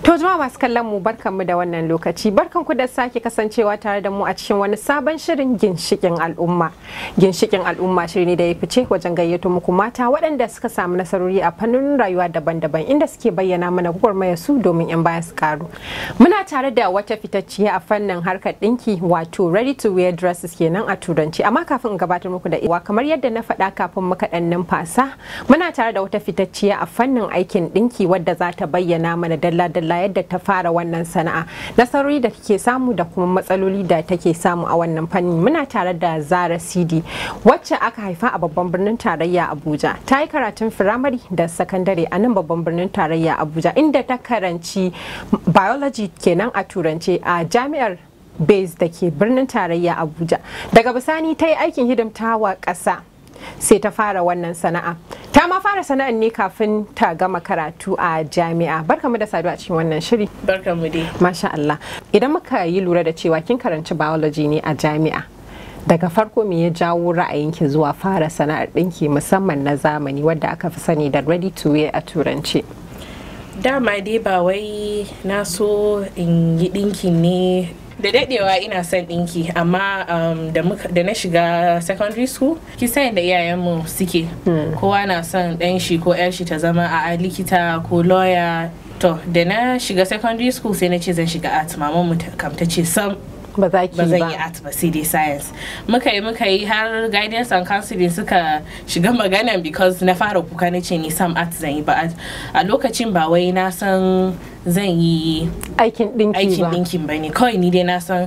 To jama'a masu kallon mu barkanmu da wannan lokaci barkanku da sake kasancewa tare da mu a cikin wani sabon shirin ginshikin al'umma. Ginshikin al'umma shiri ne da ya fice wajen gayyato muku mata waɗanda suka samu nasarori a fannin rayuwa daban-daban inda suke bayyana mana gwagwarmaya su domin 'yan baya su karu. Muna tare da wata fitacciya a fannin harkar ɗinki wato ready to wear dresses kenan a turanci amma kafin in gabatar muku da iwa kamar yadda na faɗa kafin muka ɗan numfasa muna tare da wata fitacciya a fannin aikin ɗinki wadda za ta bayyana mana dalla-dalla Allah yadda ta fara wannan sana'a nasarori da take samu da kuma matsaloli da take samu a wannan fanni muna tare da Zara Sidi wacce aka haifa a babban birnin tarayya Abuja ta yi karatun firamare da sakandare a nan babban birnin tarayya Abuja inda ta karanci biology kenan a turance a jami'ar base da ke birnin tarayya Abuja daga bisani ta yi aikin hidimtawa ƙasa sai ta fara wannan sana'a ta ma fara sana'ar ne kafin ta gama karatu a jami'a barkamu da saduwa a cikin wannan shiri barkamu dai masha Allah idan muka yi lura da cewa kin karanci biology ne a jami'a daga farko me ya jawo ra'ayinki zuwa fara sana'ar ɗinki musamman na zamani wadda aka fi sani da ready to wear a turanci dama dai ba wai na so in yi ɗinki ne da dadewa ina son dinki amma um, da na shiga secondary school kisan da iyayenmu suke hmm. kowa na son dan shi ko yar shi ta zama a likita ko lawyer to da na shiga secondary school sai na ce zan shiga art maman mu kam ta ce sam ba za ki ba zan yi art ba sai dai science muka yi muka yi har guidance and counseling suka shiga maganan because na fara kuka na ce ni sam art zan yi ba a lokacin ba wai na san zan yi aikin dinki aikin dinkin ba ne kawai ni dai na san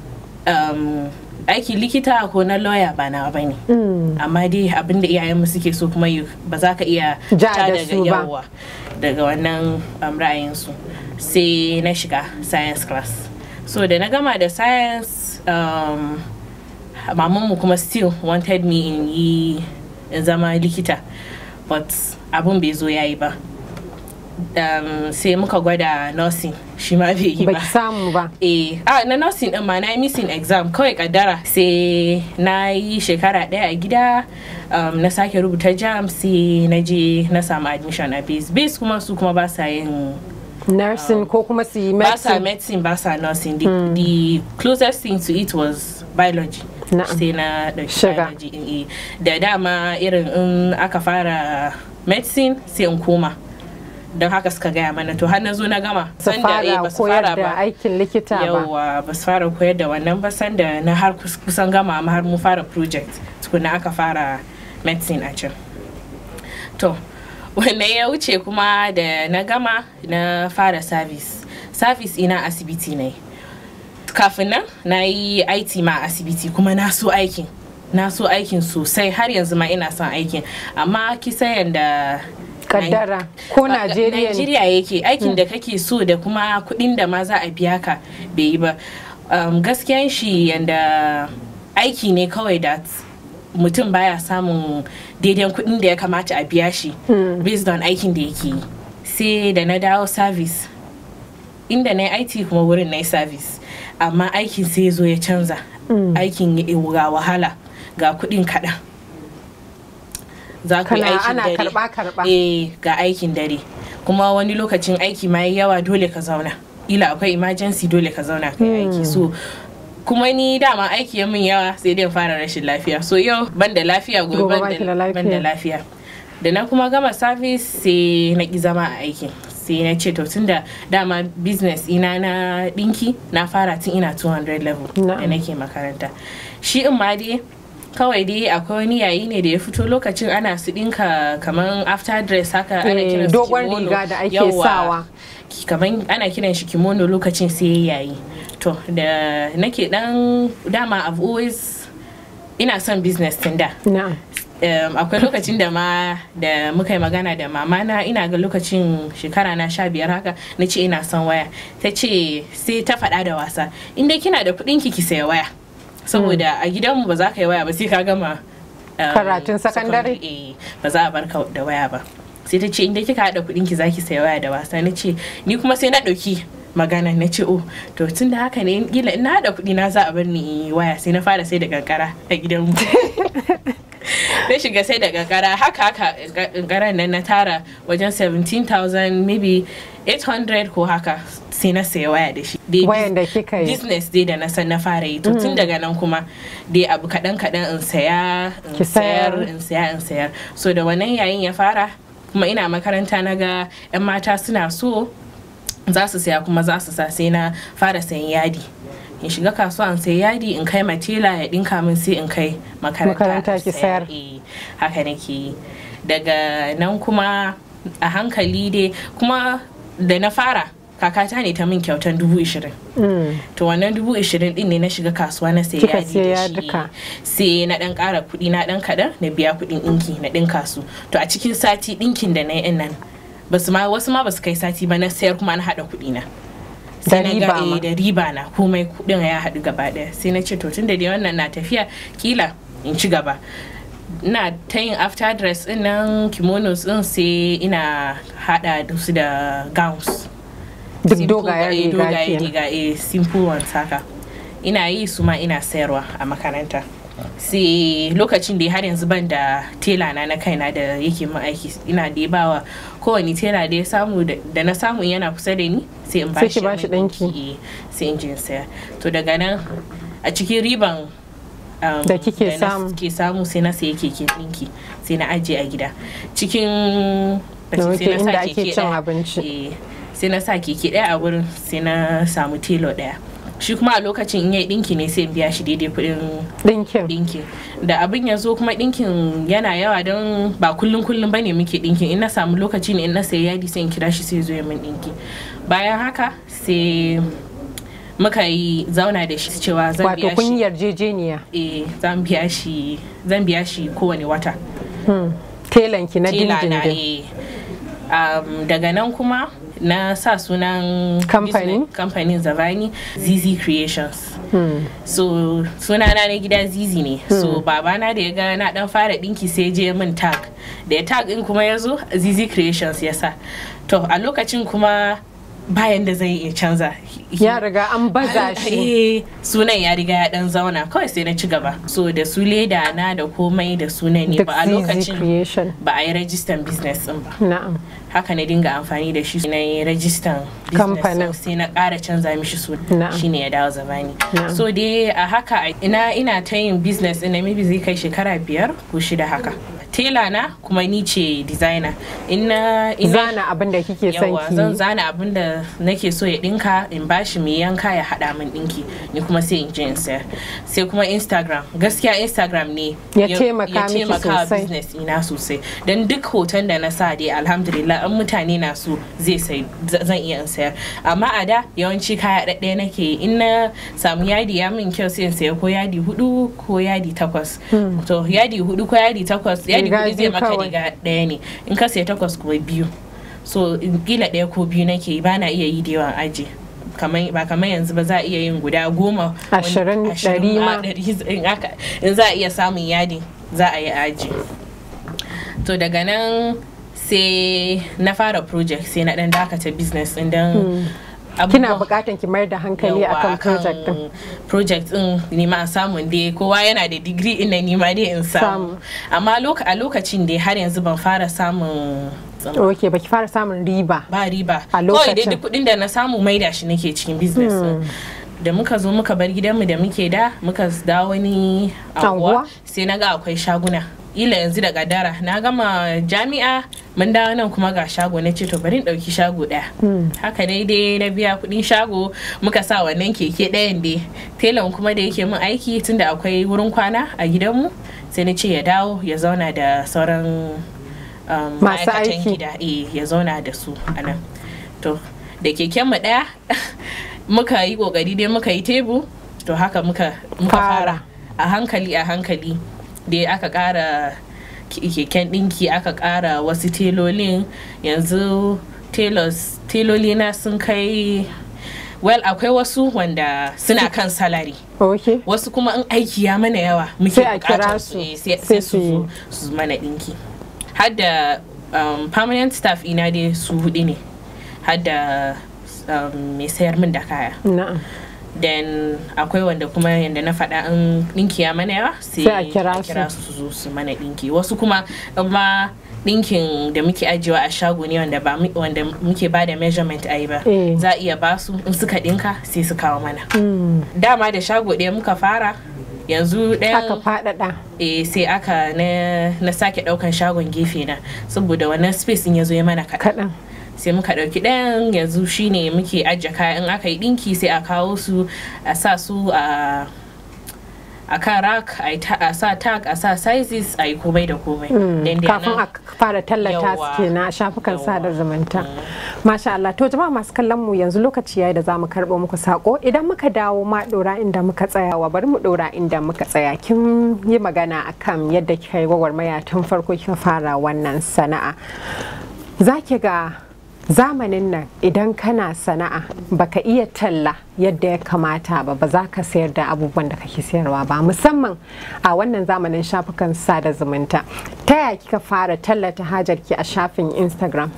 um, aikin likita ko na lawyer ba na ba ne amma dai abin da iyayenmu suke so kuma ba za ka iya ja daga yawa daga wannan um, ra'ayinsu sai na shiga science class so da na gama da science um, mamanmu kuma still wanted me in yi in zama likita but abun bai zo yayi ba um, sai muka gwada nursing shi ma bai yi ba samu ba eh ah, na nursing din ma na yi missing exam kawai kaddara sai na yi shekara daya a gida um, na sake rubuta jam sai na je na samu admission a base base kuma su kuma ba sa yin nursing ko kuma su yi ba sa medicine medicine ba sa nursing the, the closest thing to it was biology Na'am. sai na ɗauki Shiga. biology in yi da dama irin in aka fara medicine sai in koma don haka suka gaya mana to har na zo na gama su Sanda, eh, fara ba su koyar fara da ba aikin likita ba yawa ba su fara koyar da wannan ba sanda na har kus- kusan gama amma har mu fara project tukuna aka fara medicine a can to wannan ya wuce kuma da na gama na fara service service ina asibiti ne kafin nan na yi IT ma a asibiti kuma na so aikin na so aikin sosai har yanzu ma ina son aikin amma kisa yanda kaddara ko Najeriya ne Najeriya yake aikin da kake so da kuma kuɗin da ma za a biya ka bai yi ba um, gaskiyan shi yanda aiki ne kawai da mutum baya samun daidai kuɗin da ya kamata a biya shi based on aikin da yake yi sai da na dawo service inda na yi IT kuma wurin na yi service amma aikin sai ya zo ya canza aikin ya- ga wahala ga kuɗin kaɗan za ku yi Kana- aikin ana dare karɓa-karɓa. eh ga aikin dare kuma wani lokacin aiki ma yayi yawa dole ka zauna ila akwai emergency dole ka zauna ka yi aiki so kuma ni dama aiki ya min yawa sai dai in fara rashin lafiya so yau ban da lafiya gobe Gobe ban baki da da- ban da lafiya da na kuma gama service sai na ki zama a aikin sai na ce to tunda dama business ina na dinki na fara tun ina 200 level Na'am. da nake makaranta shi in ma dai kawai dai akwai wani yayi ne da ya fito lokacin ana su dinka kaman after dress haka ana Eh, kiran su dogon kimono. riga da ake Yawwa. sawa. kaman ana kiran shi kimono lokacin sai ya yayi to da nake dan dama I've always ina son business tun da na'am um, akwai lokacin da ma da muka yi magana da mama na ina ga lokacin shekara na sha biyar haka na ce ina son waya ta ce sai ta faɗa da wasa inda kina da kuɗin ki ki saya waya saboda a gidanmu ba za ka yi waya ba sai ka gama um, Karatun sakandare? eh, ba za a bar ka da waya ba sai ta ce inda kika haɗa kuɗin ki za ki saya waya da wasa na ce ni kuma sai na ɗauki magana na ce oh to tun da haka ne kila in na haɗa kuɗi na za a bar ni in yi waya sai na fara sai da kankara a gidanmu na shiga sai da kankara haka haka kankaran nan na tara wajen 17,000 maybe 800 ko haka sai na saya waya da shi Dai Wayan da bus- kika yi. business dai da na san na fara yi to tun daga nan kuma dai abu kaɗan kaɗan in saya Ki in sayar sayar. in saya in sayar so da wannan yayin ya fara kuma ina makaranta na ga 'yan mata suna so za su saya kuma za su sa sai na fara sayan yadi in shiga kasuwa in sayi yadi in kai matela ya dinka min sai in kai makaranta Makaranta in ki sayar. sayar. Eh, haka nake yi daga nan kuma a hankali dai kuma da na fara kakata ne ta min kyautan dubu ishirin Mm. to wannan dubu ishirin din ne na shiga kasuwa na sayi Kika yadi siya da shi yaduka. sai na dan kara kuɗi na dan kaɗan na biya kuɗin ɗinki na ɗinka su to a cikin sati ɗinkin da na yi nan basu ma wasu ma basu kai sati ba na sayar kuma na haɗa kuɗi na Da sai na riba ga ma. eh, da riba na komai kuɗin ya haɗu gaba ɗaya sai na ce to tun da dai wannan na tafiya kila in ci gaba ina ta yin after dress din nan kimonos din sai ina hada da su da gowns Duk Simple dogayen ga- eh, riga dogayen kenan. riga eh, simple ones haka ina yi su ma ina sayarwa a makaranta sai lokacin da har yanzu ban da tela na na kaina da yake min aiki ina da bawa kowane tela da ya samu da da na samu yana kusa da ni sai in Sai bashi ki bashi min ɗinki. ɗinki, eh, sai in je in saya to daga nan a cikin riban um, Da kike na samu. ke samu sai na sayi keken ɗinki sai na ajiye a gida cikin Da sai muke na sa inda ake keke cin ɗaya. abinci. Eh, sai na sa keke ɗaya a wurin sai na samu telo ɗaya shi kuma a lokacin in yayi ɗinki ne sai in biya shi daidai kuɗin Ɗinkin. ɗinkin da abin ya zo kuma ɗinkin yana yawa don ba kullum kullum bane muke ɗinkin in na samu lokaci ne in na sayi yadi sai in kira shi sai zo ya min ɗinki bayan haka sai muka yi zauna da shi cewa zan Wato biya kun shi yi yarjejeniya. eh zan biya shi zan biya shi kowane wata Hmm. Telanki na tela na dindindin. eh um, daga nan kuma na sa sunan Kamfani? business- kamfanin zavani zizi creations Hmm. so sunana na gida zizi ne so babana da ya ga na dan fara dinki sai je min tag da ya tag din kuma ya zo zizi creations ya sa to a lokacin kuma bayan da zai iya canza Ya riga an baza shi. Eh, sunan ya riga ya dan zauna kawai sai na ci gaba so da su leda na da komai da sunan ne Duk ba a ZZ lokacin creation. ba a yi rajistan business din ba Na'am. haka na dinga amfani da shi na yi rajistan business Kamfanin. din, sai na ƙara canza mishi suna Na'am. shine ya dawo zamani Na'am. so dai a haka ina ina ta yin business ina maybe zai kai shekara biyar ko shida haka tela na kuma ni ce designer ina ina Zana abin da kike son yawa ki zan yi. zana abin da nake so ya dinka in bashi mai yanka ya hada min dinki ni kuma sai in je in sayar sai kuma instagram gaskiya instagram ne Ya taimaka ya miki taimaka wa sosai. business ina sosai don duk hoton da na sa dai alhamdulillah an mutane na so zai sai z- zan iya in sayar amma a da yawanci kaya ɗaɗɗaya nake yi. in na samu yadi ya min kyau sai in saya ko yadi hudu ko yadi takwas to yadi hudu ko yadi takwas yadi Riga hudu zai biyu maka kawai. riga ɗaya ne in ka saya takwas ko biyu so in kila ɗaya ko biyu nake yi bana iya yi da yawan aji kamar ba kamar yanzu ba za a iya yin guda goma wani- Ashirin, ashirin ɗari ma. ɗari in aka- in za a iya samun yadi za a yi aji to daga nan sai na fara project sai na dan dakata business din don Kina abubuwa- bukatan ki mayar da hankali yawa akan project din. project din nima samun dai kowa yana da digiri ina nima dai in samu Samu. amma loka- a lokacin dai har yanzu ban fara samun Ok, baki fara samun riba. ba riba A kawai dai lokacin. duk kudin da na samu maida shi nake cikin business din. da muka zo muka bar gidanmu da muke da muka dawo wani Anguwa? anguwa sai na ga akwai shaguna ila yanzu da gadara na gama jami'a mun dawo nan kuma ga shago na ce to bari in dauki shago daya haka dai dai na biya kudin shago muka sa wannan keke ɗayan dai telan kuma da yake min aiki tunda akwai wurin kwana a gidanmu sai na ce ya dawo ya zauna da sauran um, Masu ma'aikatan aiki. gida eh ya zauna da su a nan to da keken mu daya muka yi kokari dai muka yi tebu to haka muka muka Fara. fara a hankali a hankali dai aka kara ke- keken dinki aka kara wasu telolin yanzu tailors teloli na sun kai well akwai wasu wanda suna kan salary Ok. wasu kuma in aiki ya mana yawa muke Sai a bukatar kira su su, eh, sai sai sai su su yi. zo su mana dinki har da um, permanent staff ina dai su hudu ne har da um, mai sayar min da kaya Na'am. then akwai wanda kuma yadda na faɗa in ɗinki ya mana yawa Sai a kira su. su zo su mana ɗinki wasu kuma amma ɗinkin da muke ajiyewa a shago ne wanda ba mu- wanda muke ba da measurement a yi ba Eh. za a iya ba su in suka ɗinka sai su kawo mana dama da shago ɗaya muka fara yanzu aka ɗayan faɗaɗa eh sai aka na, na sake ɗaukan shagon gefe na saboda wannan space in ya zo ya mana kaɗan kaɗan sai muka ɗauki ɗayan yanzu shine muke ajiye kaya in aka yi ɗinki sai a kawo su a sa su a a kan rack a yi ta- a sa tag a sa sizes a yi komai da komai Then dai kafin nan- a fara tallata su Yawwa. kenan a shafukan Yawwa. sada zumunta masha Allah to jama'a masu kallon mu yanzu lokaci yayi da zamu karɓo muku sako idan muka dawo ma dora inda muka tsaya wa bari mu dora inda muka tsaya kin yi magana akan yadda kika yi gwagwarmaya tun farko kika fara wannan sana'a zaki ga zamanin nan idan kana sana'a baka iya talla yadda ya kamata ba ba za ka sayar da abubuwan da kake sayarwa ba musamman a wannan zamanin shafukan sada zumunta ta yaya kika fara tallata hajarki a shafin instagram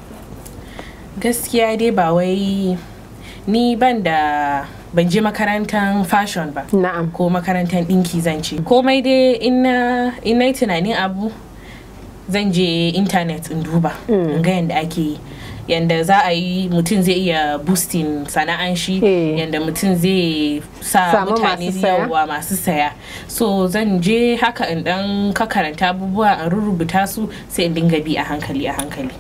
gaskiya dai ba wai ni ban da ban je makarantar fashion ba na'am ko makarantar ɗinki zan ce komai dai in na in na yi tunanin abu zan je intanet in duba in ga yadda ake yi yanda za a yi mutum zai iya boosting sana'an shi Eh. yanda mutum zai sa Samu mutane masu saya. yawa masu saya so zan je haka in dan ka karanta abubuwa in rubuta su sai in dinga bi a hankali a hankali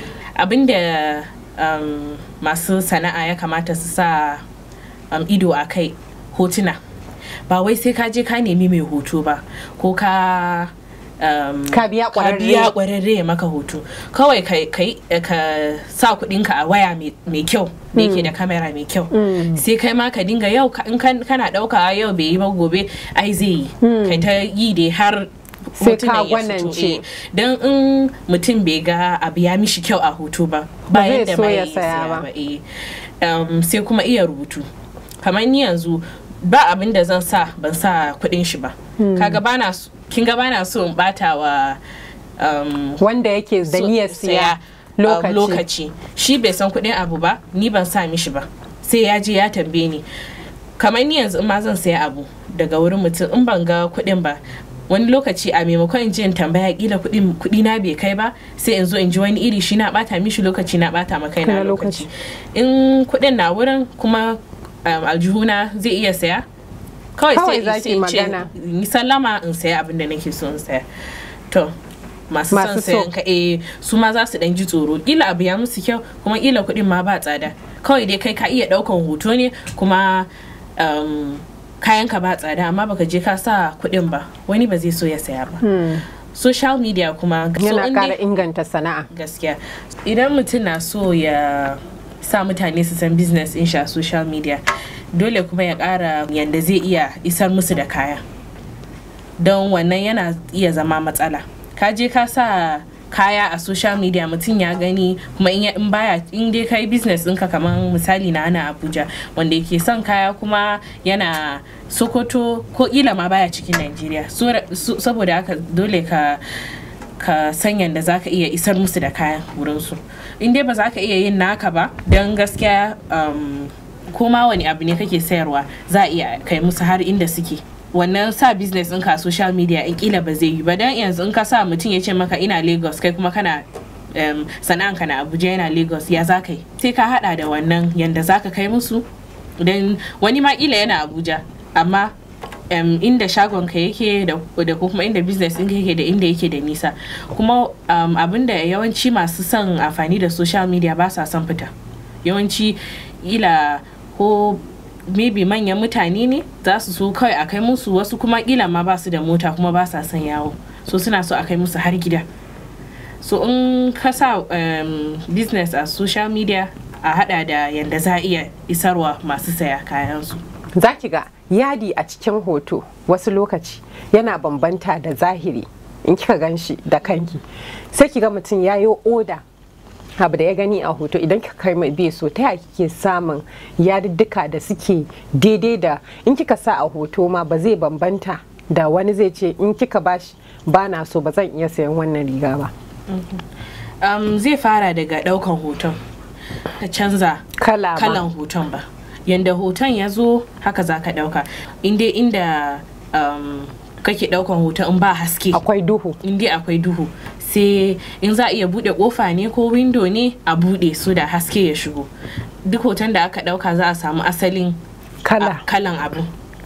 abinda um, masu sana'a ya kamata su sa um, ido a kai hotuna ba wai sai ka je ka nemi mai hoto ba ko ka um, Ka biya ƙwararre. biya ƙwararre ya maka hoto kawai ka, ka, yi- ka sa kuɗinka a waya mai mai kyau da yake da kamera mai kyau sai kai ma ka dinga yau ka- in kan- kana ɗauka yau bai yi ba gobe ai zai yi kai ta yi dai har Sai ka hotunan ya fito, gwanance. eh. don in mutum bai ga abu ya mishi kyau a hoto ba Ba zai bayan da so ma ya yi saya ba. eh. um, sai kuma iya rubutu kamar ni yanzu ba abin da zan sa ban sa kuɗin shi ba kaga bana so- kin ga bana so in bata wa um, wanda yake da so- niyyar siya saya, um, lokaci lokaci shi bai san kuɗin abu ba ni ban sa mishi ba sai ya je ya tambaye ni kamar ni yanzu in ma zan saya abu daga wurin mutum in ban ga kuɗin ba wani lokaci a maimakon in je in tambaya kila kuɗin kuɗi na bai kai ba sai in zo in ji wani iri shi na bata mishi lokaci na bata ma kaina Kana lokaci in kuɗin na wurin kuma um, aljihuna zai iya saya kawai Kawai sai zaki sai in ce magana. in yi sallama in saya abin da nake so in saya to masu Masu son so. sayan ka eh su ma za su dan ji tsoro kila abu ya musu kyau kuma kila kuɗin ma ba tsada kawai dai kai ka iya ɗaukan hoto ne kuma um, kayan ka ba tsada amma baka je ka sa kuɗin ba wani ba zai so ya saya ba social media kuma so yana in dai- ƙara inganta sana'a gaskiya idan mutum na so ya sa mutane su san business in sha social media dole kuma ya ƙara yadda zai iya isar musu da kaya don wannan yana iya zama matsala ka je ka sa kaya a social media mutum ya gani kuma in ya- in baya in dai kai business ɗinka kamar misali na ana abuja wanda yake son kaya kuma yana sokoto ko ila ma baya cikin nigeria saboda haka dole ka ka san yadda za ka iya isar musu da kayan wurinsu in dai ba za ka iya yin naka ba don gaskiya um, ko ma wani abu ne kake sayarwa za a iya kai musu har inda suke wannan sa business ɗinka a social media in kila ba zai yi ba don yanzu in ka sa mutum ya ce maka ina lagos kai kuma kana um, sana'anka na abuja yana lagos ya za ka yi sai ka hada da wannan yanda za ka kai musu don wani ma kila yana abuja amma um, inda shagonka yake da da ko kuma inda business ɗinka yake da inda yake da nisa kuma um, abinda yawanci masu son amfani da social media ba sa son fita yawanci ila ko maybe manyan mutane ne za su so kawai a kai musu wasu kuma kila ma ba su da mota kuma ba sa son yawo so suna so a kai musu har gida so in ka sa um, business a social media a hada da yanda za a iya isarwa masu saya kayansu za ki ga yadi a cikin hoto wasu lokaci yana bambanta da zahiri in kika gan shi da kanki sai ki ga mutum ya yi oda abu da ya gani a hoto idan kika kai mai bai so ta yaya kike samun yadiddika da suke daidai da in kika sa a hoto ma ba zai bambanta da wani zai ce in kika bashi ba na so ba zan iya sayan wannan riga ba um, zai fara daga daukan hoton ka canza kala ma. kalan hoton ba yanda hoton ya zo haka za ka ɗauka inda inda um, kake ɗaukan hoton in ba haske akwai duhu inda akwai duhu sai in za a iya buɗe ƙofa ne ko windo ne a buɗe su da haske ya shigo duk hoton da aka ɗauka za a samu asalin kala a- kalan abu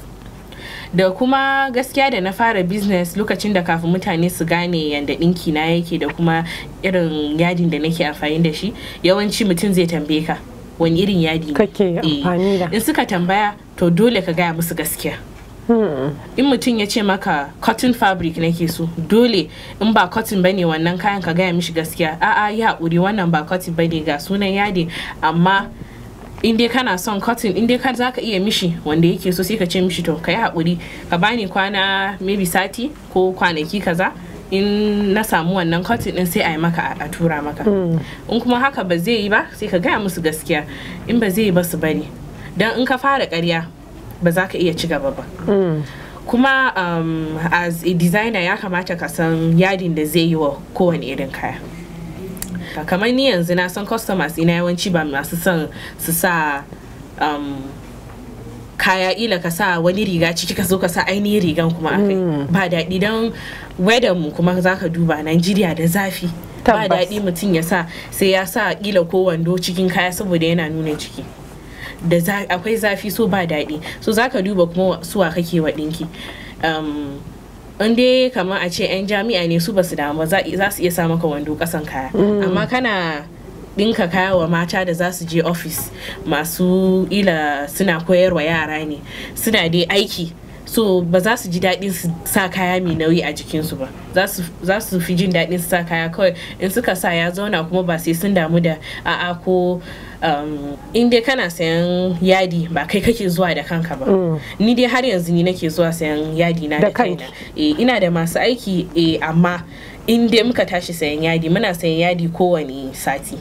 da kuma gaskiya da na fara business lokacin da kafin mutane su gane yadda ɗinki na yake da kuma irin yadin da nake amfani da shi yawanci mutum zai tambaye ka wani irin yadi ne Kake Eh, amfani da. in suka tambaya to dole ka gaya musu gaskiya in mutum ya ce maka cotton fabric nake so dole in ba cotton bane wannan kayan ka gaya mishi gaskiya a'a ya haƙuri wannan ba cotton bane ga sunan yadi amma in dai kana son cotton in dai ka za ka iya mishi wanda yake so sai ka ce mishi to ka yi haƙuri ka bani kwana maybe sati ko kwanaki kaza in na samu wannan cotton din sai a yi maka a- a tura maka in kuma haka ba zai yi ba sai ka gaya musu gaskiya in ba zai yi ba su bari don in ka fara ƙarya ba za ka iya ci gaba ba kuma um, as a designer ya kamata ka san yadin da zai yi wa kowane irin kaya Ka- kamar ni yanzu na san customers ina yawanci ba masu son su sa um, kaya ila ka sa wani riga ciki ka zo ka sa ainihin rigan kuma akai ba daɗi don weather mu kuma za ka duba Najeriya da zafi ba Tabbas. daɗi mutum ya sa sai ya sa kila ko wando cikin kaya saboda yana nuna ciki da za- akwai zafi so ba daɗi so za ka duba kuma suwa kake wa ɗinki um, in dai kamar a ce 'yan jami'a ne su basu damu ba za za su iya sa maka wando kasan kaya amma kana ɗinka kaya wa mata da za su je ofis masu ila suna koyarwa yara ne suna dai aiki so ba za su ji daɗin su sa kaya mai nauyi a jikinsu ba za su- za su fi jin daɗin su sa kaya kawai in suka sa ya zauna kuma ba sai sun damu da a'a ko um, in dai kana sayan yadi ba kai kake zuwa da kanka ba ni dai har yanzu ni nake zuwa sayan yadi na Da da kaina eh, ina da masu aiki eh, amma in dai muka tashi sayan yadi muna sayan yadi kowane sati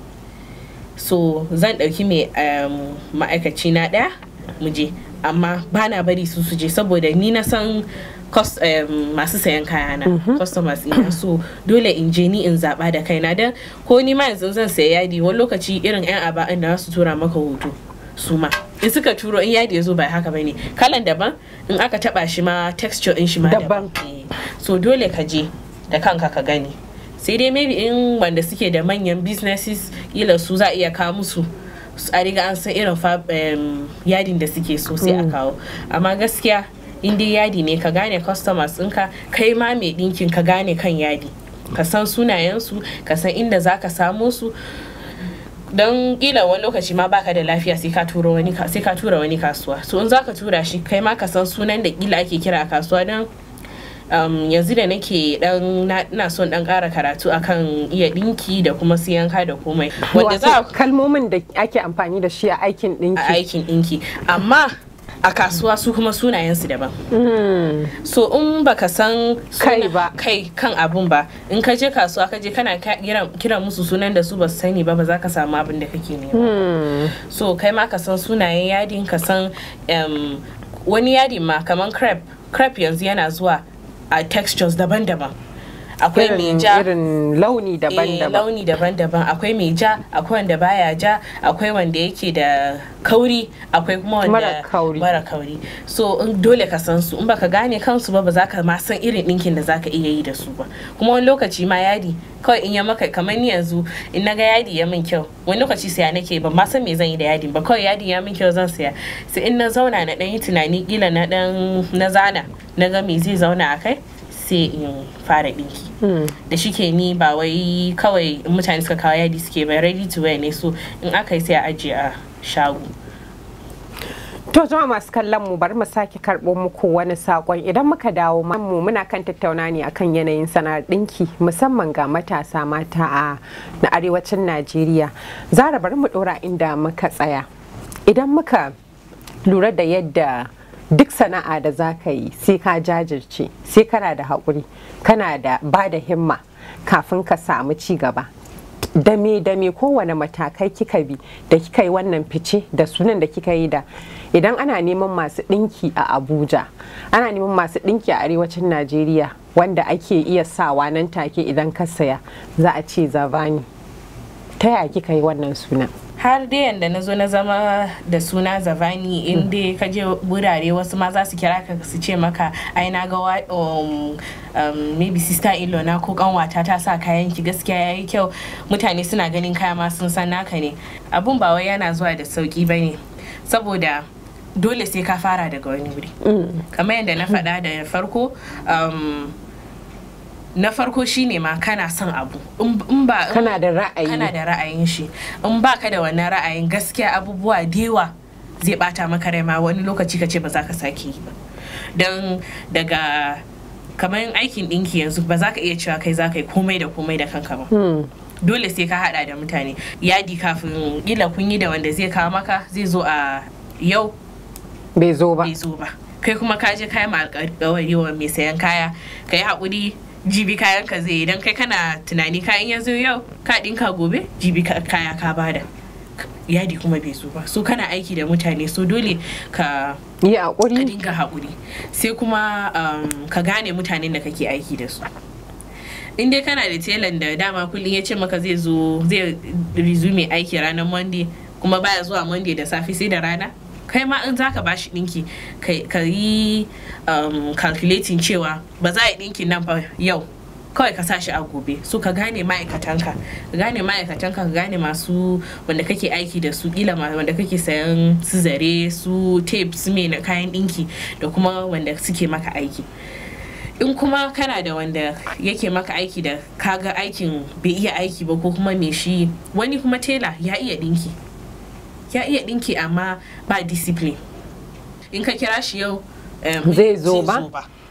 so zan ɗauki mai um, ma'aikaci na ɗaya mu je amma ba na bari su su je saboda ni na san cus- um, masu sayan kayana customers ina so dole in je ni in zaɓa da kaina don ko ni ma yanzu zan saya yadi wani lokaci irin 'yan aba'in da su tura maka hoto su ma in suka turo in yadi ya zo ba haka bane kalan daban in aka taba shi ma texture in shi ma Daban. daban Eh, so dole ka je da kanka ka gani sai dai maybe in wanda suke da manyan businesses kila su za a iya kawo musu su- a riga an san irin fa- em, yadin da suke so sai a kawo amma gaskiya in dai yadi ne ka gane customers ɗinka kai ma mai ɗinkin ka gane kan yadi ka san sunayensu ka san inda za ka samo su don kila wani lokaci ma baka da lafiya sai ka tura wani ka- sai ka tura wani kasuwa so in zaka tura shi kai ma ka san sunan da kila ake kira a kasuwa don um, yanzu da nake dan na ina son dan kara karatu akan iya dinki da kuma siyanka da komai wanda za Wato kalmomin da ake amfani da shi a aikin a ɗinki aikin dinki amma a kasuwa su kuma sunayensu daban so in baka san suna- Kai ba. kai kan abun ba in ka je kasuwa ka je kana ka- kiran kiran musu sunan da su ba su sani ba ba za ka samu abin da kake nema so kai ma ka san sunayen yadin ka san em, wani yadin ma kamar crepe crepe yanzu yana zuwa a textures daban-daban akwai mai irin ja irin launi eh, daban-daban launi daban-daban akwai mai ja akwai wanda baya ja akwai wanda yake da kauri akwai kuma wanda Mara kauri. mara kauri so in dole ka san su in baka gane kansu ba ba za ka ma san irin ɗinkin da za ka iya yi da su ba kuma wani lokaci ma yadi kawai in ya maka kamar ni yanzu in na ga yadi ya min kyau wani lokaci saya nake ban ma san me zan yi da yadin ba kawai yadi ya min kyau zan saya sai in na zauna na ɗan yi tunani kila na ɗan na zana na ga me zai zauna a kai sai in fara ɗinki da shike ni ba wai kawai in mutane suka kawo yadi suke ba ready to wear ne so in aka yi sai a ajiye a shago To jama'a masu kallon mu bari mu sake karɓo muku wani sakon idan muka dawo ma- mu muna kan tattauna ne akan yanayin sana'ar ɗinki musamman ga matasa mata a na arewacin Najeriya. Zara bari mu ɗora inda muka tsaya. Idan muka lura da yadda duk sana'a da za ka yi sai ka jajirce sai kana da haƙuri kana da ba da himma kafin ka samu ci gaba dame dame kowane matakai kika bi da kika yi wannan fice da sunan da kika yi da idan ana neman masu ɗinki a abuja ana neman masu ɗinki a arewacin najeriya wanda ake iya sawa nan take idan ka saya za a ce zavani ta yaya kika yi wannan sunan har dai yanda na zo na zama da suna zavani in dai ka je wurare wasu ma za su kira ka su ce maka ai na ga wa- um, um, maybe sister in law na ko kanwata ta sa kayan ki gaskiya yayi kyau mutane suna ganin kaya ma sun san naka ne abun ba wai yana zuwa da sauki bane saboda dole sai ka fara daga wani wuri kamar yadda na faɗa da farko um, na farko shine ma kana son abu in in ba in- Kana da ra'ayi. kana da ra'ayin shi in baka da wannan ra'ayin gaskiya abubuwa da yawa zai bata maka rai ma wani lokaci ka ce ba za ka sake yi ba don daga kamar aikin ɗinki yanzu ba za ka iya cewa kai za ka yi komai da komai da kanka ba dole sai ka hada da mutane yadi kafin kila kun yi da wanda zai kawo maka zai zo a yau bai zo ba bai zo ba kai kuma ka je kayan alkawari wa mai sayan kaya ka yi haƙuri jibi kayan ka zai idan kai kana tunani kayan ya zo yau ka ɗinka gobe jibi ka- kaya ka bada yadi kuma bai zo ba so kana aiki da mutane so dole ka yi ka haƙuri dinga haƙuri sai kuma um, ka gane mutanen da kake aiki da su in dai kana da telan da dama kullum ya ce maka zai zo zai resume aiki ranar monday kuma baya zuwa monday da safe sai da rana kai ma in zaka bashi dinki kai- ka yi um, calculating cewa ba za a yi dinkin nan fa yau kawai ka sa shi a gobe so ka gane ma'aikatanka ka gane ma'aikatanka ka gane masu wanda kake aiki da su kila ma wanda kake sayan su zare su tape su mai na kayan dinki da kuma wanda suke maka aiki in kuma kana da wanda yake maka aiki da kaga aikin bai iya aiki ba ko kuma me shi wani kuma tela ya iya dinki ya iya dinki amma ba discipline in ka kira shi yau um, Zai zo ba?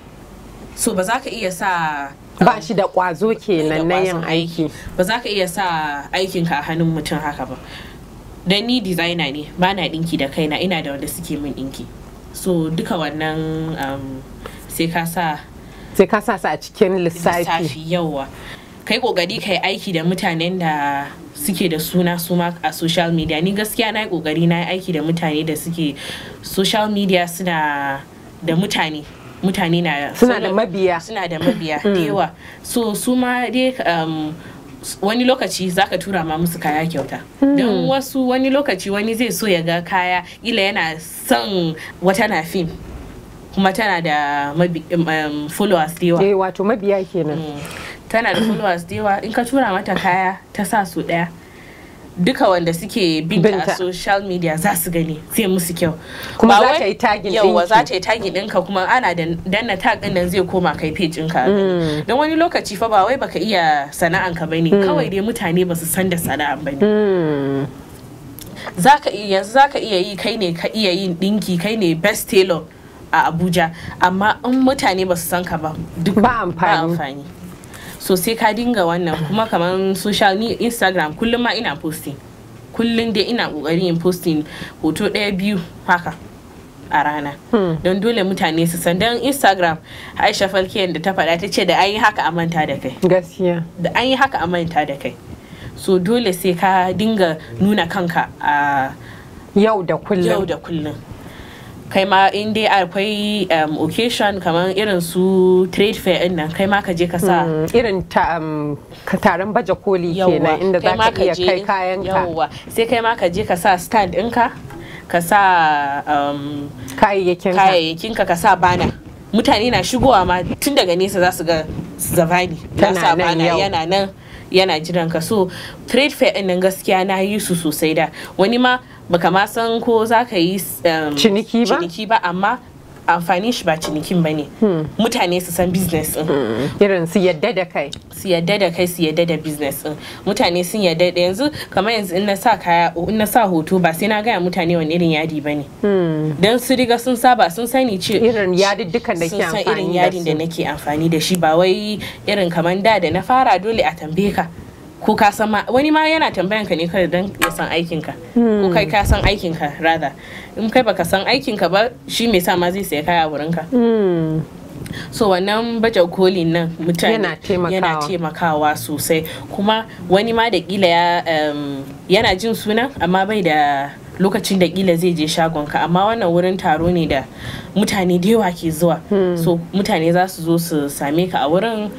so ba za ka iya sa ba shi da ƙwazo da kenan na yin ƙwazon aiki ba za ka iya sa aikinka a hannun mutum haka ba don ni designer ne ba na dinki da kaina ina da wanda suke min dinki so duka wannan um, sai ka sa sai ka sa su a cikin lissafi lissafi yawa kai kokari kai aiki da mutanen da suke da suna suma a social media ni gaskiya na yi kokari na yi aiki da mutane da suke social media suna da mutane mutane na Suna da mabiya. suna da mabiya da yawa so su ma dai um, wani lokaci zaka tura ma musu kaya kyauta don wasu wani lokaci wani zai so ya ga kaya ila yana son wata na fim kuma tana da mabi, um, followers da yawa eh wato mabiya kenan tana da followers da yawa in ka tura mata kaya ta sa su daya duka wanda suke binta Binta. a social media za su gani sai musu kyau Kuma Ba za wai- ta yi tagging yawa ɗinki. za ta yi tagin ɗinka kuma ana da danna tag ɗin nan zai koma kai page ɗinka a gani. don wani lokaci fa ba wai baka iya sana'anka bane kawai dai mutane ba su san da sana'an bane Hmm. zaka iya yanzu zaka iya yi kai ne ka iya yin dinki kai ne best tailor a Abuja amma in mutane ba su san ka ba duk Ba amfani. amfani so sai ka dinga wannan kuma kamar social ni Instagram kullum ma ina posting kullum dai ina kokarin yin posting hoto ɗaya biyu haka a rana don dole mutane su san don Instagram Aisha Falkiyan da ta faɗa ta ce da an yi haka a manta da kai gaskiya da an yi haka a manta da kai so dole sai ka dinga nuna kanka a yau da yau kullum da kullum kai ma in dai akwai um, occasion kamar irin su trade fair din nan kai ma ka je ka sa Hmm, irin ta um, ka- taron baje koli kenan inda za kai ma ka iya je- kai kayanka yawwa sai kai ma ka je ka sa stand ɗinka ka sa um, kayayyakin ka kayayyakinka ka sa bana mutane na shigowa ma tun daga nesa za su ga zavani ya Tana sa nan bana yau. yana nan yana jiran ka so trade fair ɗin nan gaskiya na yi su sosai da wani ma baka ma san ko za ka yi um, Ciniki ba? ciniki ba amma amfani shi ba cinikin ba ne mutane su san business ɗin irin su yadda da kai su yadda da kai su yadda da business din mutane sun yadda da yanzu kamar yanzu in na sa kaya in na sa hoto ba sai na gaya mutane wani irin yadi bane dan su riga sun saba sun sani ce irin yadiddukan da sun ke san irin amfani yadin da da su nake amfani da shi ba wai irin kamar da da na fara dole a tambaye ka ko ka san ma wani ma yana tambayan ka ne kawai don ya san aikin ka ko kai ka san aikin ka rather in kai baka san aikin ka ba shi me sa ma zai saya kaya a wurin ka Hmm. so wannan baje kolin nan mutane Yana taimakawa. yana taimakawa sosai kuma wani ma da kila ya um, yana jin suna amma bai da lokacin da kila zai je shagonka amma wannan wurin taro ne da mutane da yawa ke zuwa so mutane za su zo su same ka a wurin su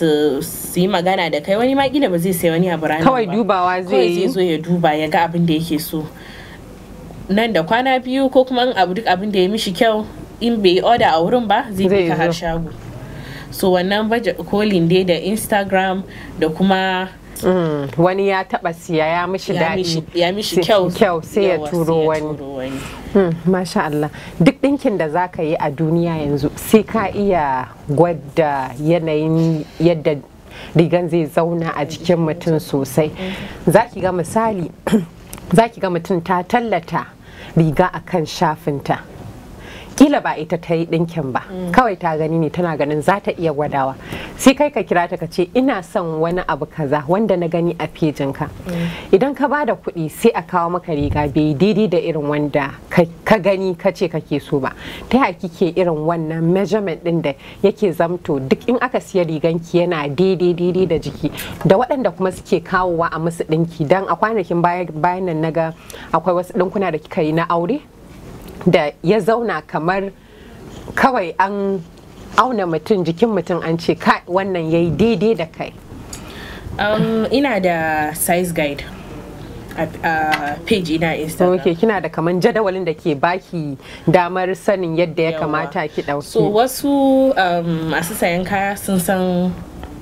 su su yi magana da kai wani ma kila ba zai sai wani abu ranar kawai ba. dubawa zai kawai zai yi zo ya duba ya ga abin da yake so nan da kwana biyu ko kuma in abu duk abin da ya mishi kyau in bai yi order a wurin ba zai Zai bi ka har zo. shago so wannan baje kolin dai da instagram da kuma Mm, wani ya taba siya ya mishi ya mishi, daɗi ya mishi Sai- kyau kyau sai ya yawa, turo wani turo wani. Hmm, Masha Allah duk ɗinkin da za ka yi a duniya yanzu sai ka iya gwada yanayin yadda rigan zai zauna a jikin mutum sosai za ki ga misali za ki ga mutum ta tallata riga a kan shafinta kila ba ita ta yi ɗinkin ba kawai ta gani ne tana ganin za ta iya gwadawa sai kai ka kira ta ka ce ina son wani abu kaza wanda na gani a fejinka idan ka bada kuɗi sai a kawo maka riga bai daidai da irin wanda ka ka gani ka ce kake so ba ta yaya kike irin wannan measurement ɗin da yake zamto duk in aka siya riganki yana daidai daidai da jiki da waɗanda kuma suke kawowa a musu ɗinki dan a kwanakin baya- bayan nan naga akwai wasu ɗinkuna da kika yi na aure da ya zauna kamar kawai an auna mutum jikin mutum an ce kai wannan ya yi daidai da kai Um, ina da size guide a, a page ina instagram ok kina da kaman jadawalin da ke baki damar sanin yadda ya Yawa. kamata ki ɗauki so wasu um, masu sayan kaya sun san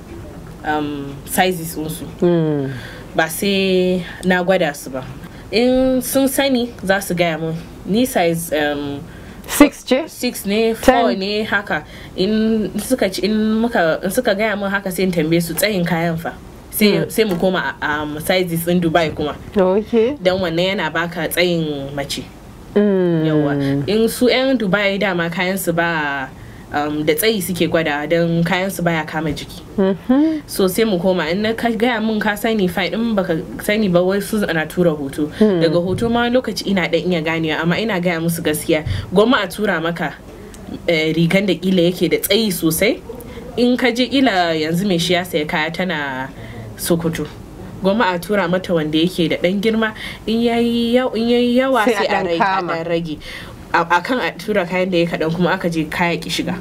um, sizes su ba sai na gwada su ba in sun sani za su gaya mun ni size um, six ce 6 ne Ten. 4 ne haka in suka ci in muka in suka gaya mun haka sai in tambaye su tsayin kayan fa sai sai mu koma a um, sizes in Dubai kuma ok dan wannan yana baka tsayin mace yawa in su 'yan dubai dama kayan su ba um, da tsayi suke gwada don kayan su baya kama jiki so sai mu koma in na ka gaya mun ka sani fine in baka sani ba wai su ana tura hoto daga hoto ma wani lokaci ina dan iya ganewa amma ina gaya musu gaskiya gwamma a tura maka eh, rigan da kila yake da tsayi sosai in ka je kila yanzu mai shi ya saya kaya tana sokoto gwamma a tura mata wanda yake da dan girma in yayi yaw- in yayi yawa Sai a sai a ɗan rage a kama. ɗan rage a a kan a tura kayan da ya kaɗan kuma aka je kaya ki shiga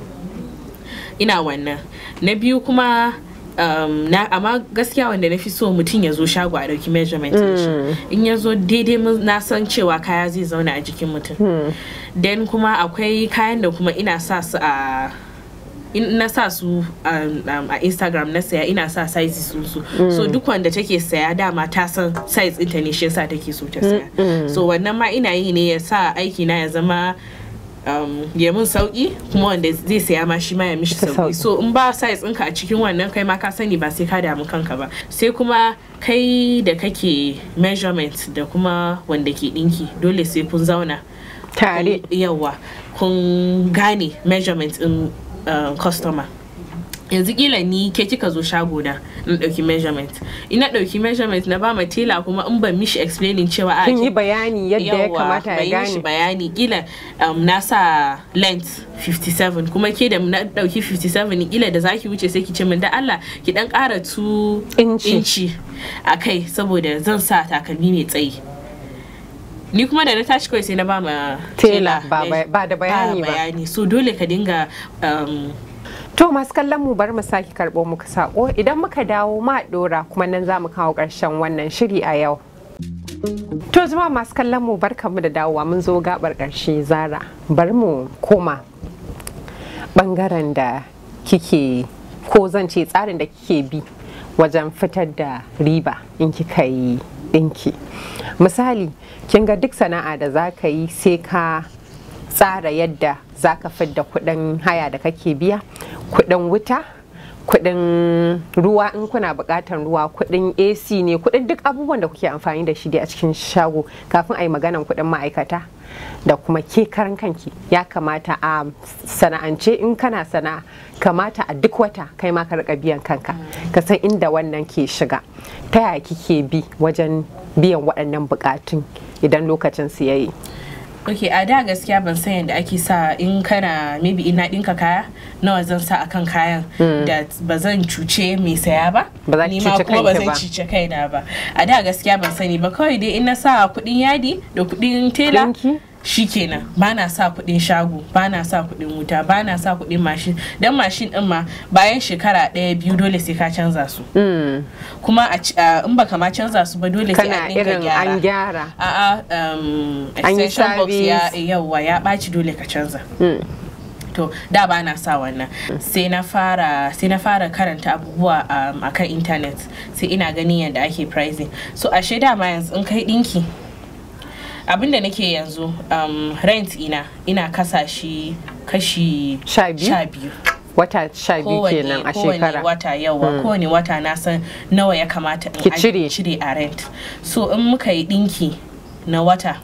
ina wannan na biyu kuma um, na amma gaskiya wanda na fi so mutum ya zo shago a ɗauki measurement ɗin shi in ya zo daidai mun- na san cewa kaya zai zauna a jikin mutum then kuma akwai kayan da kuma ina sa su a in na sa su um, um, a instagram na saya ina sa sizes su su so duk wanda take saya dama ta san size ɗinta ne shi yasa take so ta saya so wannan ma ina yi ne ya sa aiki na ya zama um, ya mun sauki kuma wanda zai saya ma shi ma ya mishi Ta sauki sauki. so in ba size ɗinka a cikin wannan kai ma ka sani ba sai ka damu kanka ba sai kuma kai da kake measurement da kuma wanda ke ɗinki dole sai kun zauna tare kun- yawa kun gane measurement in uh, customer yanzu kila ni ke kika zo shago na na dauki measurement ina dauki measurement na ba ma tela kuma in ban mishi explaining cewa a kin ki- yi bayani yadda ya Yawwa, kamata ban ya yi mishi gane bayani kila um, na sa length 57 kuma ke da na dauki 57 kila da zaki wuce sai ki ce min da Allah ki dan kara 2 Inci. inci a kai saboda zan sa takalmi mai tsayi ni kuma da na tashi kawai sai na ba ma Tela, ba eh, ba- ba da bayani ba. bayani so dole ka dinga um, To masu kallon mu bar mu sake karɓo muku sako idan muka dawo ma ɗora kuma nan za mu kawo ƙarshen wannan shiri a yau. To zama masu kallon mu barkanmu da dawowa mun zo gabar ƙarshe zara bar mu koma ɓangaren da kike ko zan ce tsarin da kike bi wajen fitar da riba in kika yi ɗinki. Misali kin ga duk sana'a da za ka yi sai ka tsara yadda za ka fidda kuɗin haya da kake biya kuɗin wuta kuɗin ruwa in kuna buƙatar ruwa kuɗin ac ne kuɗin duk abubuwan da kuke amfani da shi dai a cikin shago kafin a yi maganan kuɗin ma'aikata da kuma ke karan kanki ya kamata a sana'ance in kana sana'a kamata a duk wata kai ma ka rika biyan kanka ka san inda wannan ke shiga ta yaya kike bi wajen biyan waɗannan buƙatun idan lokacin su yayi ok a da gaskiya ban san yadda ake sa in kana maybe ina ɗinka kaya nawa zan sa akan kayan da ba zan cuce mai saya ba Ba za ki ni ma cuce kuma ba kanki zan ba. cuce kaina ba a da gaskiya ban sani ba kawai dai in na sa kuɗin yadi da kuɗin tela Ɗinki? shikenan ba na sa kuɗin shago ba na sa kuɗin wuta ba na sa kuɗin mashin dan mashin din ma bayan shekara ɗaya biyu dole sai ka canza su kuma a ci- a- in baka ma canza su ba dole sai kana an dinga irin an gyara gyara a'a um, An yi extension box ya service. yawa ya ɓaci dole ka canza to da ba na sa wannan sai na fara sai na fara karanta abubuwa um, akan internet sai ina ganin yadda ake pricing so ashe dama yanzu in kai dinki abinda nake yanzu um, rent ina ina kasa shi kashi Sha biyu? sha biyu wata sha biyu kenan a kowane shekara wata yawa kowane wata na san nawa ya kamata in Ki aj- cire. cire a rent so in muka yi dinki na wata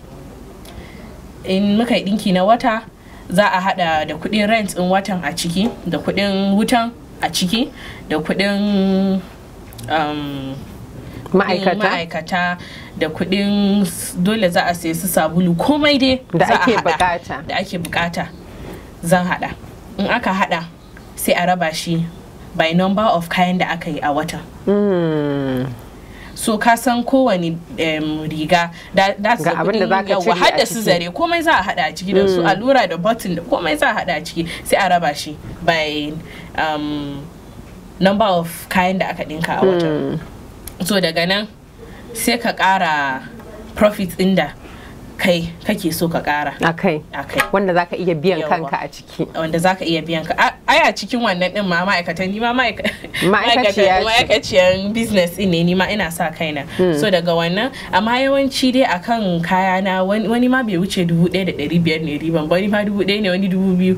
in muka yi dinki na wata za a hada da kudin rent in watan a ciki da kudin wutan a ciki da kudin um, kudin ma'aikata ma'aikata da kudin s- dole za a sayi su sabulu komai dai Da za a ake hada. bukata. da ake bukata zan hada in aka hada sai a raba shi by number of kayan da aka yi a watan Mm. so ka san kowane em, riga da that's Ga the abin da kudin zaka yawa, cire har a da su ciki. zare komai za a hada a ciki da su allura da button da komai za a hada a ciki sai a raba shi by um, number of kayan da aka dinka a watan so daga nan sai ka kara profit din da kai kake so ka kara akai a kai wanda zaka iya biyan Yawwa. kanka a ciki wanda za ka iya biyan ka A- ai a cikin wannan din ma ma'aikatan ni ma ma'aika- Ma'aikaciya ce. ma'aikatan- ma'aikaciyan business din ne ni ma ina sa kaina so daga wannan amma yawanci dai akan kaya na wani wani ma bai wuce dubu ɗaya da ɗari biyar ne riban ba wani ma dubu ɗaya ne wani dubu biyu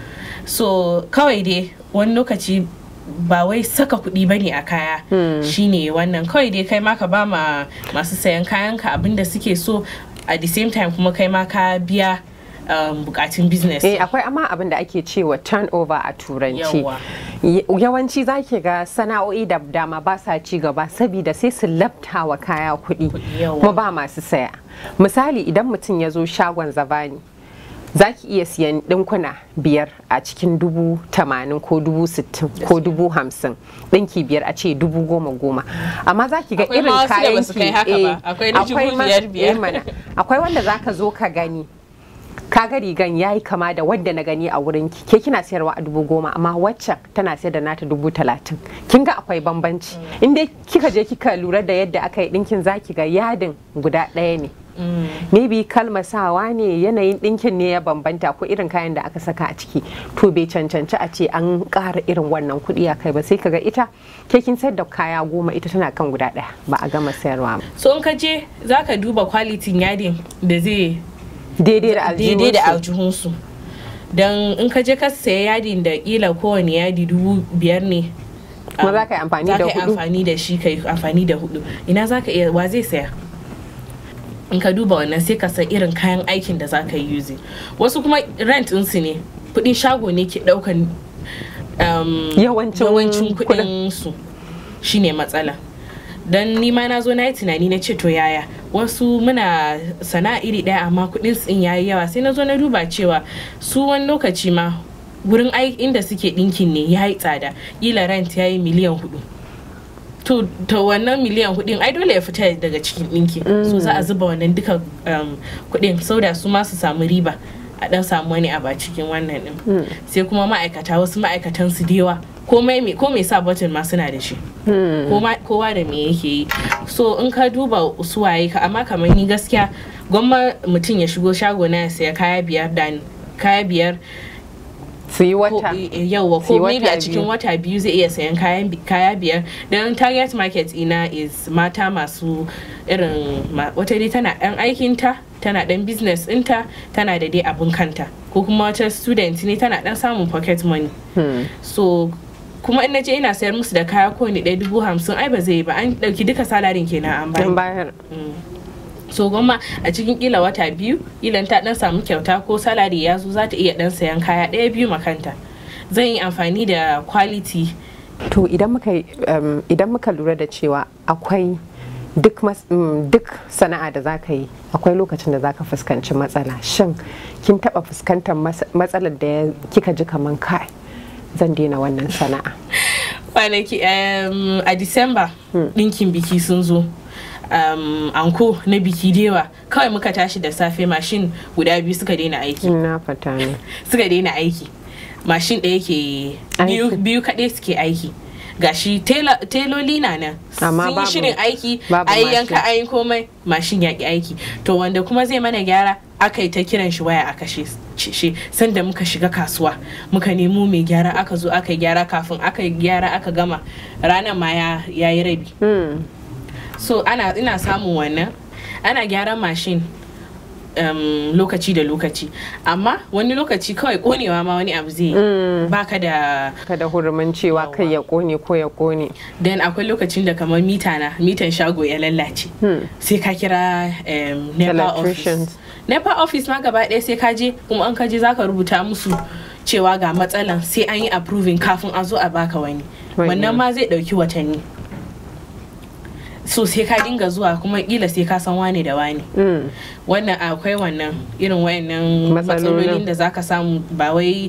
so kawai dai wani lokaci ba wai saka kuɗi bane a kaya shine wannan kawai dai kai ma ka ba ma masu sayan kayanka abinda suke so at the same time kuma kai ma ka biya um, bukatun business eh akwai amma abin da ake cewa turnover a turanci Yawwa. Y- yawanci zaki ga sana'o'i da dama ba sa ci gaba saboda sai su labta wa kaya kuɗi yawwa. kuma ba masu saya misali idan mutum ya zo shagon zabani za ki iya siyan ɗinkuna biyar a cikin dubu tamanin ko dubu sittin ko dubu hamsin ɗinki biyar a ce dubu goma goma amma za ki ga Akwai irin ma wasu da kayan basu kai haka ba. Akwai na dubu ma- biyar biyar. eh mana. akwai wanda za ka zo ka gani kaga rigan ya yi kama da wadda na gani a wurin ki ke kina sayarwa a dubu goma amma waccan tana sayar da nata dubu talatin kin ga akwai bambanci in dai kika je kika lura da yadda aka yi dinkin zaki ga yadin guda ɗaya ne maybe kalmar sawa ne yanayin ɗinkin ne ya bambanta ko irin kayan da aka saka a ciki to bai cancanci a ce an ƙara irin wannan kuɗi a kai ba sai kaga ita ke kin sayar da kaya goma ita tana kan guda ɗaya ba a gama sayarwa ba so in ka je za ka duba kwalitin yadin da zai daidai da daidai da aljihunsu aljihunsu don in ka je ka saya yadin da kila kowane yadi dubu biyar ne Kuma um, za ka yi amfani za da ka yi hudu? amfani da shi ka yi amfani da hudu ina za ka iya wa zai saya in ka duba wannan sai ka san irin kayan aikin da za ka yi using wasu kuma rent ɗinsu ne kudin shago ne ke ɗaukan um, Yawancin yawancin kuɗin. kudin su shine matsala don nima na zo na yi tunani na ce to yaya wasu muna sana'a iri ɗaya amma kuɗin tsin yayi yawa sai na zo na duba cewa su wani lokaci ma gurin ai inda suke ɗinkin ne ya yi tsada ƙila rent ya yi miliyan hudu to to wannan miliyan hudin ai dole ya fita daga cikin ɗinki so za a zuba wannan duka um, kudin sauda su ma su samu riba a dan samu wani abu a cikin wannan din sai kuma ma'aikata wasu ma'aikatan su da yawa komai me ko me sa button ma suna da shi Koma- kowa da me yake yi so in ka duba su waye ka amma kamar ni gaskiya gwamma mutum ya shigo shago na ya saya kaya biyar da kaya biyar su yi ko wata yauwa Sai ko maybe wata a cikin biyu. wata biyu zai iya sayan kayan bi- kaya biyar don target market ina is mata masu irin ma- wata dai tana dan aikinta tana dan business ɗinta tana da dai abin kanta ko kuma wata student ne tana dan samun pocket money so kuma in naje ina sayar musu da kaya ko ni ɗaya dubu hamsin ai ba zai yi ba an ɗauki duka salarin kenan an don bayar bayar so goma a cikin kila wata biyu ilan ta dan samu kyauta ko salari ya zo za ta iya dan sayan kaya ɗaya biyu makanta zan yi amfani da quality to idan muka yi, um, idan muka lura da cewa akwai duk mas- mm, duk sana'a da za ka yi akwai lokacin da za ka fuskanci matsala shin kin taba fuskantar mas- matsalar da ya- kika ji kaman kai zan daina wannan sana'a kwanaki um, a disamba ɗinkin biki sun zo um, anko na biki dewa kawai muka tashi da safe mashin guda biyu suka daina aiki na fata ne suka daina aiki mashin ɗaya ke biyu, Aiki. biyu kaɗai suke aiki gashi tela- teloli na nan Amma sun yi babu- shirin aiki babu a yi mashin. yanka a yi komai mashin ya ki aiki to wanda kuma zai mana gyara aka yi ta kiran shi waya a kashe shi sanda muka shiga kasuwa muka nemo mai gyara aka zo aka yi gyara kafin aka yi gyara aka gama ranar ma ya ya yi rabi Hmm. so ana ina samun wannan ana gyaran mashin um, lokaci da lokaci amma wani lokaci kawai konewa ma wani abu zai yi. baka da kada hurumin cewa kai ya kone ko ya kone dan akwai lokacin da kamar mita na mitan shago ya lallace sai ka kira um, nepa office Electricians. nepa office ma gaba ɗaya sai ka je kuma an ka je zaka rubuta musu cewa ga matsalan sai an yi approving kafin a zo a baka wani Wani. wannan ma zai ɗauki watanni so sai ka dinga zuwa kuma kila sai ka san wane da wane Hmm. wannan akwai wannan irin wayannan Matsalolin. matsalolin da zaka samu ba wai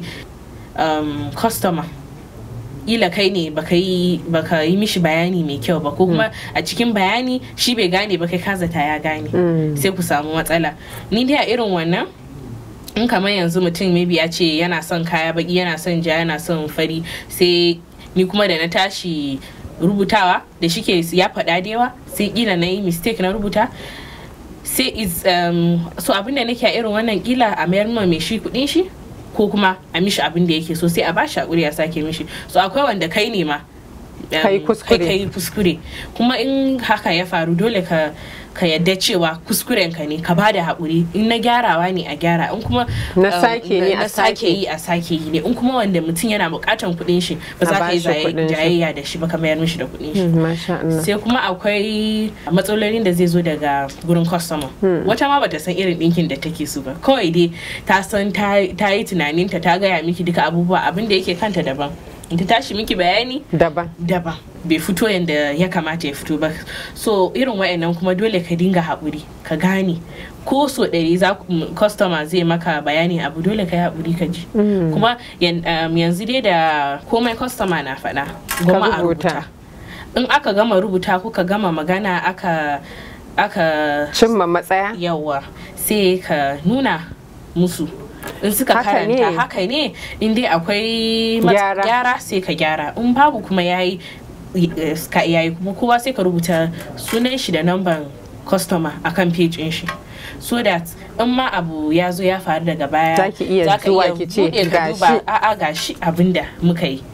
um, customer ila kai ne baka yi baka yi mishi bayani mai kyau ba ko kuma a cikin bayani shi bai gane ba kai ka zata ya gane Mm. sai ku samu matsala ni dai a irin wannan in kamar yanzu mutum maybe ya ce yana son kaya baki yana son ja yana son fari sai ni kuma da na tashi rubutawa da shike ya faɗa da yawa sai kila na yi mistake na rubuta sai is um, so abin da nake a irin wannan kila a mayar ma mai shi kudin shi ko kuma a mishi abin da yake so sai a bashi hakuri a sake mishi so akwai wanda kai ne ma um, Kai kuskure. kai kai kuskure kuma in haka ya faru dole ka ka yadda cewa kuskuren ka ne ka bada haƙuri in na gyarawa ne a gyara in kuma Na um, sake ne na a sake sake. yi a sake yi ne in kuma wanda mutum yana buƙatan kuɗin shi ba A za ka yi bashi zaye- kuɗin shi. jayayya da shi ba ka mayar mishi da kuɗin shi Hmm, masha Allah sai kuma akwai matsalolin da zai zo daga gurin customer wata ma bata san irin ɗinkin da take so ba kawai dai ta san ta ta yi tunaninta ta gaya miki duka abubuwa abin da yake kanta daban in ta tashi miki bayani daban daban bai fito yadda ya kamata ya fito ba so irin wa'annan kuma dole ka dinga haƙuri ka gane ko so ɗari za ku- customer zai maka bayani abu dole ka yi haƙuri ka ji kuma yan- um, yanzu dai da komai customer na faɗa goma a rubuta. rubuta in aka gama rubuta kuka gama magana aka aka cimma matsaya yawa sai ka nuna musu in suka Haka karanta ne. haka ne in dai akwai mat- Gyara. gyara sai ka gyara in babu kuma yayi eh, ka yayi kuma kowa sai ka rubuta sunan shi da namban customer akan page din shi so that in ma abu ya zo ya faru daga baya Zaki iya zaka zuwa iya ki ce, buɗe ka "Gashi." duba, a'a gashi abinda muka yi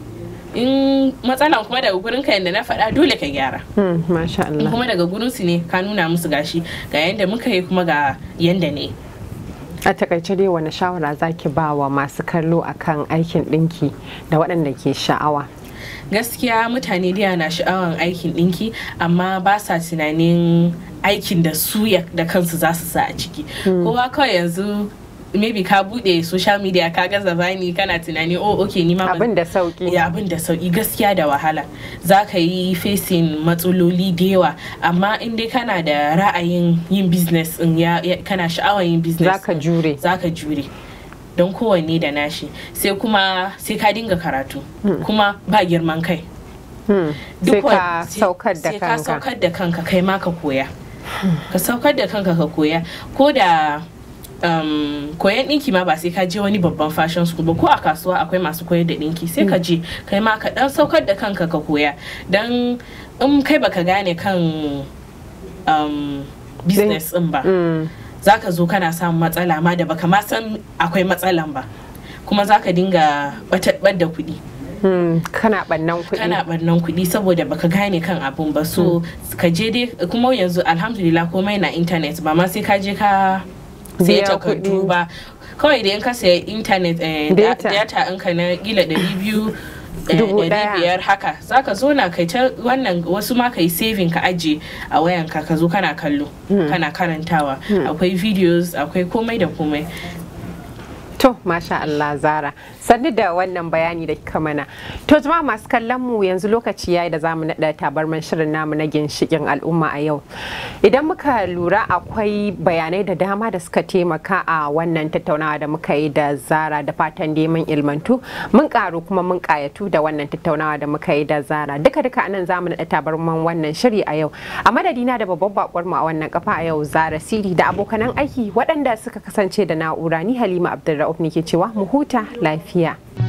in matsalan kuma daga gurin ka yadda na faɗa dole ka gyara Hmm, masha in Allah kuma daga gurin su ne ka nuna musu gashi ga yanda muka yi kuma ga yanda ne a takaice dai wani shawara zaki ba wa masu kallo akan aikin ɗinki da waɗanda ke sha'awa gaskiya mutane da na sha'awan aikin ɗinki amma ba sa tunanin aikin da su ya- da kansu za su sa a ciki kowa kawai yanzu maybe ka bude social media ka gaza bani kana tunani oh okay ni ma ban- abin da sauki ya abin da sauki gaskiya da wahala za ka yi facing matsaloli da yawa amma in dai kana da ra'ayin yin business in ya, ya- kana sha'awar yin business zaka jure za ka jure don kowanne da nashi sai kuma sai ka dinga karatu kuma ba girman kai Hmm, sai Duk ka wa- sai- saukar da sai ka kanka saukar da kanka kai ma ka koya ka saukar da kanka ka koya ko da um, koyan ɗinki ma ba sai ka je wani babban fashion school ba ko a kasuwa akwai masu koyar da ɗinki sai ka je kai ma ka dan saukar da kanka ka koya don in kai baka gane kan um, business ɗin ba Hmm, za ka zo kana samun matsala ma da baka ma san akwai matsalan ba kuma za ka dinga batar da kuɗi hmm, kana ɓannan kuɗi kana barnan kuɗi saboda baka gane kan abun ba so ka je dai kuma yanzu alhamdulillah komai na internet ba ma sai ka je ka sai Biya takardu kuɗi. ba kawai da in ka saya internet eh, da- Data. data in ka na gila ɗari biyu eh, Dubu ɗari ɗaya. biyar haka zaka zo na kai ta wannan wasu ma ka yi saving ka aje a wayanka ka zo kana kallo kana karantawa akwai videos akwai komai da komai To, masha Allah Zara, sannu da wannan bayani da kika mana. To, jama'a masu kallon mu yanzu lokaci yayi da zamu naɗa tabarman shirin namu na ginshikin al'umma a yau. Idan muka lura akwai bayanai da dama da suka taimaka a wannan tattaunawa da muka yi da Zara da fatan dai mun ilmantu, mun karu kuma mun kayatu da wannan tattaunawa da muka yi da Zara. Duka duka anan zamu naɗa tabarman wannan shiri a yau. A madadina da babban bakwar mu a wannan kafa a yau Zara Siri da abokanan aiki waɗanda suka kasance da na'ura ni Halima Abdulrahman Rauf ne ke cewa mu huta lafiya.